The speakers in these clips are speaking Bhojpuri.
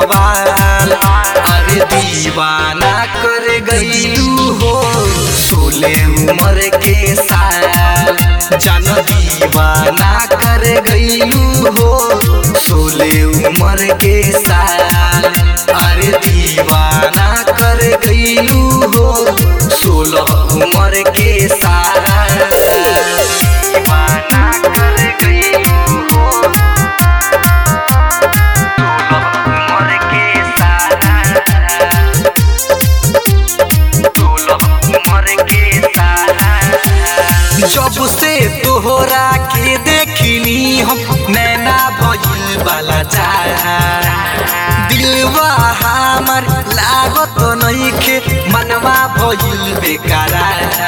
बवाल अरे दीवाना कर गईलू हो सोले उम्र के साल जान दीवाना कर गईलू हो सोले उम्र के साल अरे दीवाना कर गईलू हो सोलह उम्र के साल दीवाना कर गईलू हो सोलह उम्र के साल सोलह उम्र के साल जब से तोहरा के देखनी हम नैना भइल वाला चाह दिलवा हमर लागत नइखे मनवा भइल बेकारा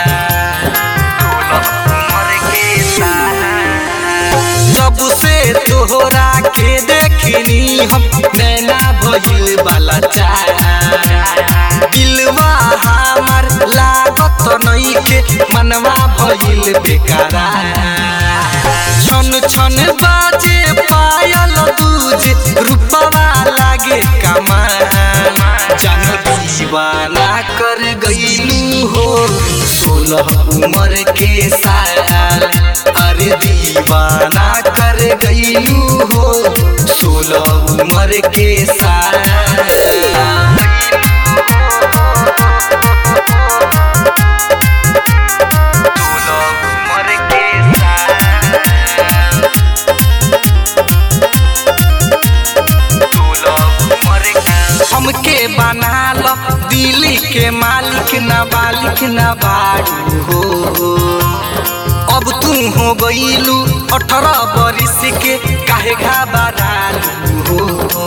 जब से तोहरा के देखनी हम नैना भइल वाला चाह दिलवा हमर लागत नइखे मनवा भइल बेकारा छन छन बाजे पायल दूजे रूपवा लागे कमान जान दीवाना कर गईलू हो सोलह उम्र के साल अरे दीवाना कर गईलू हो सोलह उम्र के साल सोलह उम्र के साल हमके बना लो दिल्ली के मालिक ना बालिक ना बाड़ू हो अब तू हो गईलू अठारह बरिस के काहे घाबरालू हो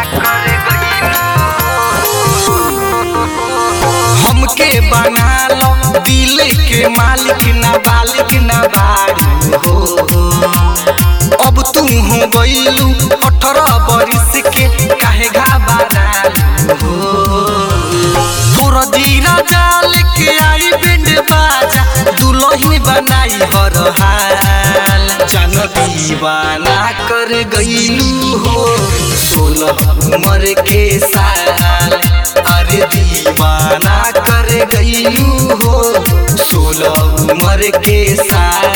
हमके बना लो दिल के मालिक ना बालिक ना बाड़ू हो अब तू हो गईलू अठारह बरिस के काहे घाबरालू हो तोर जीरा जाल के आई बिंड बाजा दुल्हन बनाई हर हाल जान दीवाना कर गईलू हो सोलह उम्र के साल अरे दीवाना कर गईलू हो सोलह उम्र के साल